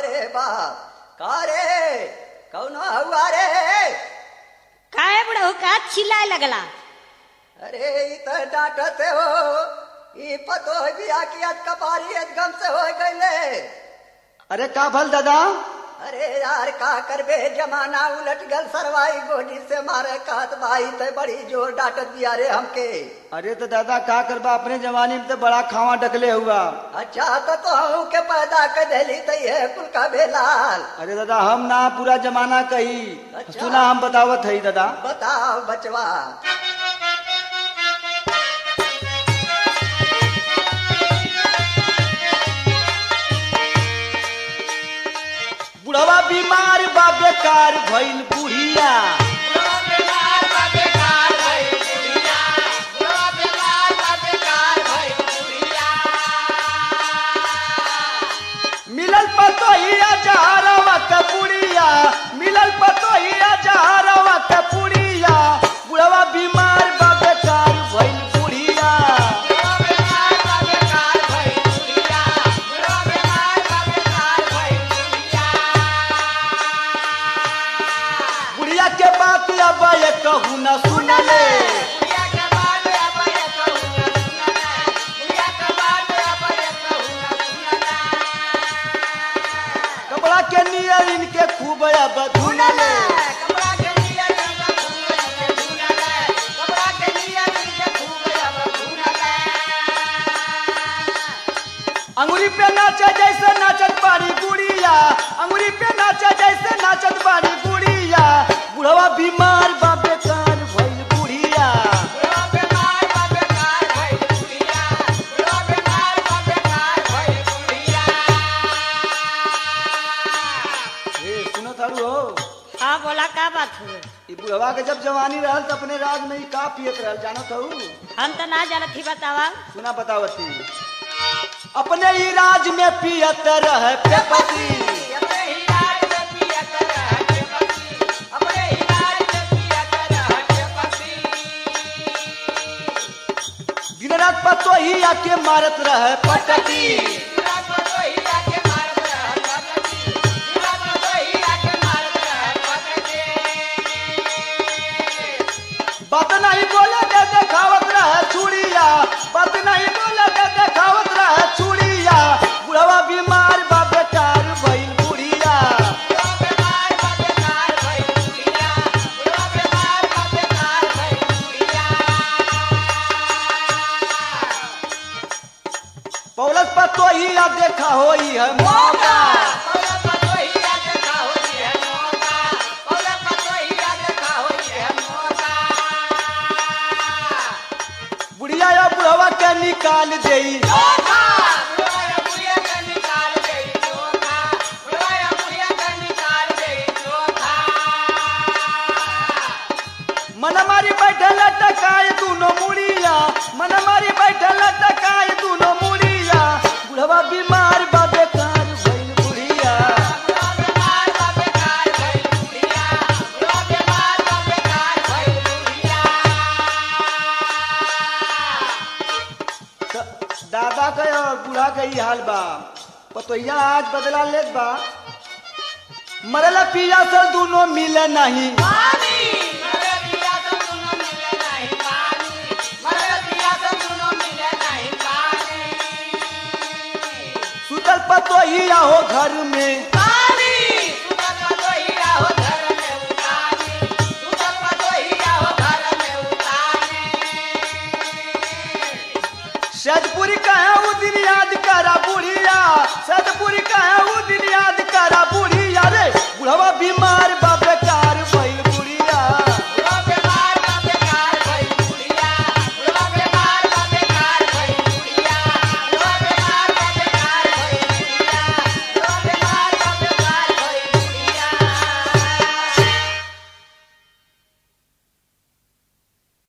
रे बाप का रे कौनो हुआ रे काहे बुढ़ऊ का चिल्लाए लगला अरे ई तो डांटते हो ई पतो बिया की आज कपारी एकदम से हो गईले अरे का भल दादा अरे यार का करबे जमाना उलट गल सरवाई गोली से मारे कहत भाई ते बड़ी जोर डांटत दिया रे हमके अरे तो दादा का करबा अपने जमाने में तो बड़ा खावा डकले हुआ अच्छा तो तो के पैदा कर देली तो ये कुल का बेलाल अरे दादा हम ना पूरा जमाना कही अच्छा। सुना हम बतावत है दादा बताओ बचवा बुढ़वा बीमार बा बेकार भइल बुढ़िया मिलल पतो ही जहरवा के बुढ़िया मिलल पतो ही जहरवा के बुढ़िया बुढ़वा बीमार बा बेकार भइल बुढ़िया बुढ़िया के बात अब ये कहू न सुनले कपड़ा के नियर इनके खूब अब धुनले अंगुरी पे नाचे जैसे नाचत बारी गुड़िया अंगुरी पे नाचे जैसे नाचत बारी गुड़िया बुढ़वा बीमार बा बेकार भइल बुढ़िया ए सुनो थारू हो हाँ बोला का बात हुए ई बुढ़वा के जब जवानी रहल त अपने राज में ही का पियत रहल जानत हूँ हम तो ना जानत ही बतावा सुना बतावती अपने ही राज में पियत रहे पेपसी दिन रात पतो ही आके मारत रहे पटकी बात नहीं बोले के देखावत रहे चूड़िया बात नहीं बोले के देखावत रहे चूड़िया बुढ़वा बीमार बा बेकार भइल बुढ़िया पौलत पतो ही आ देखा होई है मौका बुढ़िया या बुढ़वा के निकाल देई मन मारी बैठल टकाए दूनो मुड़िया मन मारी बैठल टकाए दूनो मुड़िया बुढ़वा बीमार बा बेकार भइल बुढ़िया त- दादा के और बूढ़ा के ही हाल बा पतोहिया आज बदला लेत बा मरला पिया से दूनो मिले नहीं सुतल पतोहिया हो घर में